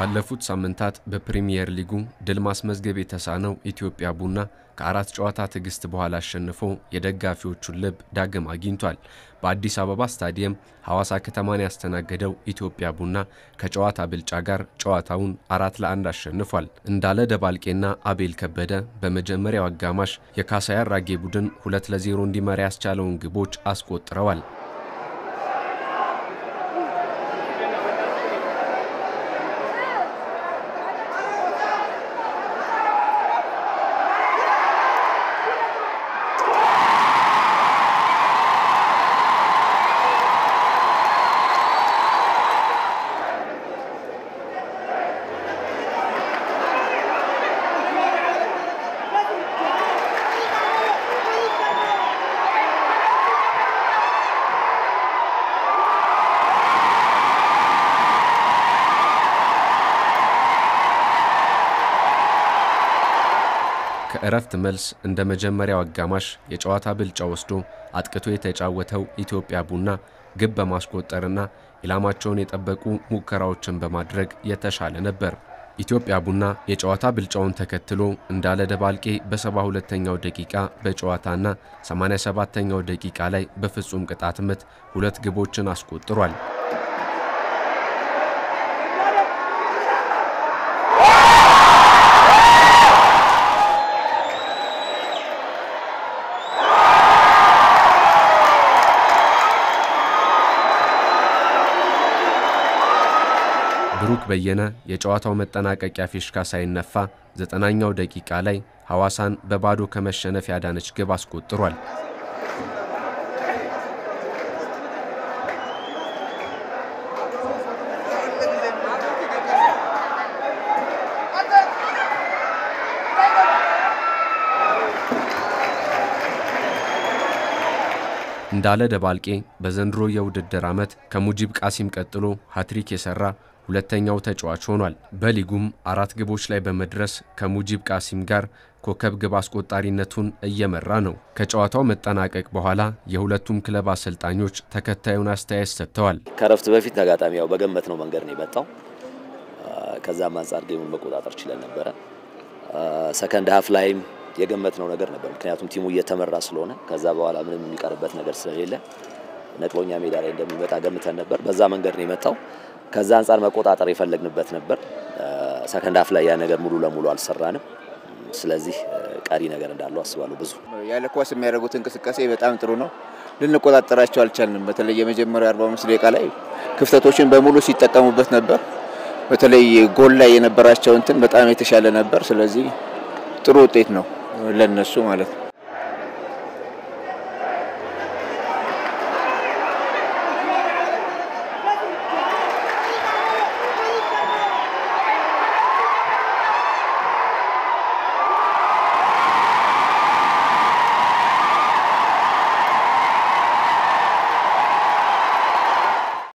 ባለፉት ሳምንታት በፕሪሚየር ሊጉ ድል ማስመዝገብ የተሳነው ኢትዮጵያ ቡና ከአራት ጨዋታ ትዕግስት በኋላ አሸንፎ የደጋፊዎቹን ልብ ዳግም አግኝቷል። በአዲስ አበባ ስታዲየም ሐዋሳ ከተማን ያስተናገደው ኢትዮጵያ ቡና ከጨዋታ ብልጫ ጋር ጨዋታውን አራት ለአንድ አሸንፏል። እንዳለ ደባልቄና አቤል ከበደ በመጀመሪያው አጋማሽ የካሳይ አራጌ ቡድን ሁለት ለዜሮ እንዲመራ ያስቻለውን ግቦች አስቆጥረዋል። ከእረፍት መልስ እንደ መጀመሪያው አጋማሽ የጨዋታ ብልጫ ወስዶ አጥቅቶ የተጫወተው ኢትዮጵያ ቡና ግብ በማስቆጠርና ኢላማቸውን የጠበቁ ሙከራዎችን በማድረግ የተሻለ ነበር። ኢትዮጵያ ቡና የጨዋታ ብልጫውን ተከትሎ እንዳለ ደባልቄ በ72ኛው ደቂቃ በጨዋታና 87ኛው ደቂቃ ላይ በፍጹም ቅጣት ምት ሁለት ግቦችን አስቆጥሯል። ብሩክ በየነ የጨዋታው መጠናቀቂያ ፊሽካ ሳይነፋ ዘጠናኛው ደቂቃ ላይ ሐዋሳን በባዶ ከመሸነፍ ያዳነች ግብ አስቆጥሯል። እንዳለ ደባልቄ በዘንድሮ የውድድር ዓመት ከሙጂብ ቃሲም ቀጥሎ ሃትሪክ የሠራ ሁለተኛው ተጫዋች ሆኗል። በሊጉም አራት ግቦች ላይ በመድረስ ከሙጂብ ቃሲም ጋር ኮከብ ግብ አስቆጣሪነቱን እየመራ ነው። ከጨዋታው መጠናቀቅ በኋላ የሁለቱም ክለብ አሰልጣኞች ተከታዩን አስተያየት ሰጥተዋል። ከረፍት በፊት ተጋጣሚ ያው በገመት ነው መንገድ ነው የመጣው። ከዛም አንጻር ጌሙን መቆጣጠር ችለን ነበረ። ሰከንድ ሀፍ ላይም የገመት ነው ነገር ነበር። ምክንያቱም ቲሙ እየተመራ ስለሆነ ከዛ በኋላ ምንም የሚቀርበት ነገር ስለሌለ ነጥሎኛ ሜዳ ላይ እንደሚመጣ ገምተን ነበር። በዛ መንገድ ነው የመጣው። ከዛ አንጻር መቆጣጠር የፈለግንበት ነበር። ሰከንድ ሀፍ ላይ ያ ነገር ሙሉ ለሙሉ አልሰራንም። ስለዚህ ቀሪ ነገር እንዳለው አስባለሁ። ብዙ ያለ ኳስ የሚያደርጉት እንቅስቃሴ በጣም ጥሩ ነው። ልንቆጣጠራቸው አልቻልንም። በተለይ የመጀመሪያው 45 ደቂቃ ላይ ክፍተቶችን በሙሉ ሲጠቀሙበት ነበር። በተለይ ጎል ላይ የነበራቸው እንትን በጣም የተሻለ ነበር። ስለዚህ ጥሩ ውጤት ነው ለነሱ ማለት ነው።